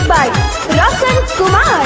by Roshan Kumar.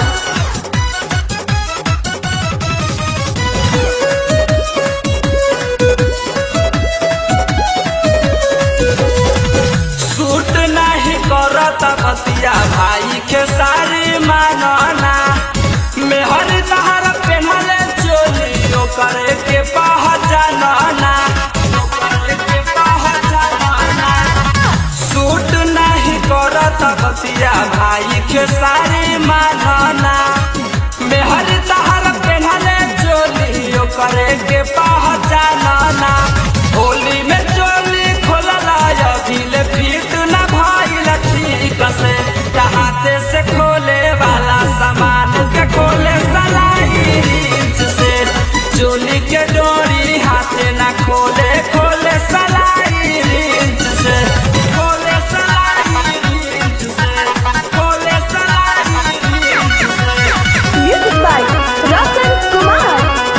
Suit नहीं करत बतिया भाई के सारी मानना मेहर तहर पेहले चोली ओकर के पहचानना ओकर के पहचानना सूट नहीं करत बतिया भाई के सारी मानना मेहर तहर पेहले चोली ओकर के पहचानना होली में चोली खोलला अभिल फिट न भइल ठीक से हाथे से खोले वाला सामान के खोले सलाई इंच से चोली के डोरी हाथे न खोले खोले सलाई इंच से खोले सलाई इंच से खोले सलाई इंच से Music by Roshan Kumar.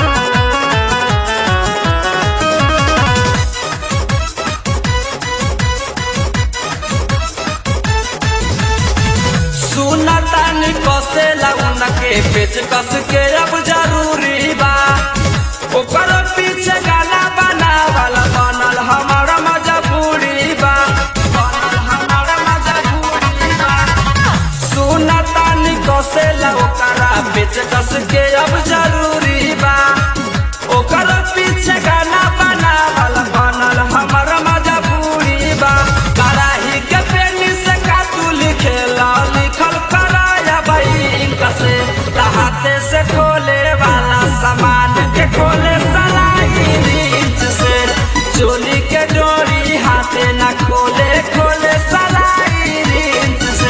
सुनतानी कसे लगन के पेच कस के अब जरूरी बा ओकर पीछे गाना बनावल बनल हमर मजबूरी बा बनल हमर मजबूरी बा सुनतानी कसे ओकरा पेच कस के अब जरूरी बा ओकर पीछे गाना बनावल बनल हमर मजबूरी बा कराही के पेनी से कातू लिखेला लिखल कराया बैंक से हाथे से खोले वाला सामान के खोले सलाई रीच से चोली के डोरी हाथे न खोले खोले सलाई रीच से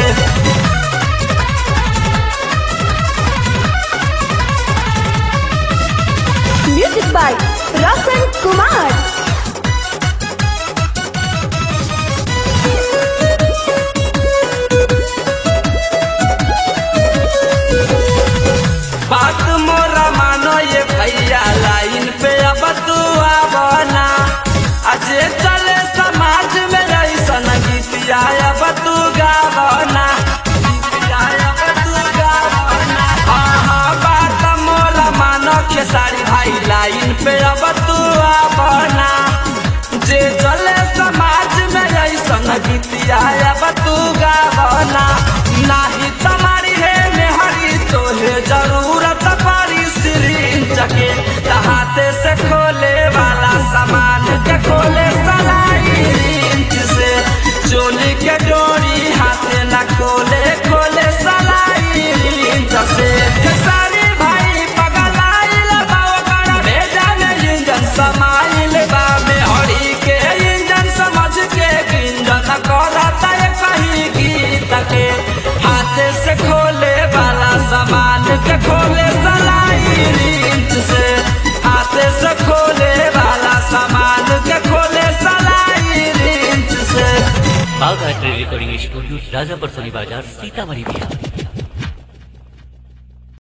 Music by Roshan Kumar. बात मोरा मानो ये भैया लाइन पे अब तू आवना अजे चले समाज में ऐसन गीतिया अब तू गावना गीतिया अब तू गावना हाँ हाँ बात मोरा मानो के सारी भाई लाइन पे अब तू आवना जे चले समाज में ऐसन गीतिया अब तू गावना नाही तुम्हारी है मेहरी तो है जरूरत पड़ी सिरिंज के हाथे से खोले वाला सामान के खोले सलाई इंच से चोली के डोरी हाथे न खोले खोले सलाई इंच से खेसारी भाई पगलाइल बा ओकर भेजा में इंजन समाइल बा मेहरी के इंजन समझ के इंजन करता है कहीं गीत के हाथे से खोले वाला सामान के खोले सलाई इंच से हाथे से खोले वाला सामान के खोले सलाई इंच से बाघ art recording studio Rajapur Soni बाजार सीतामढ़ी बिहार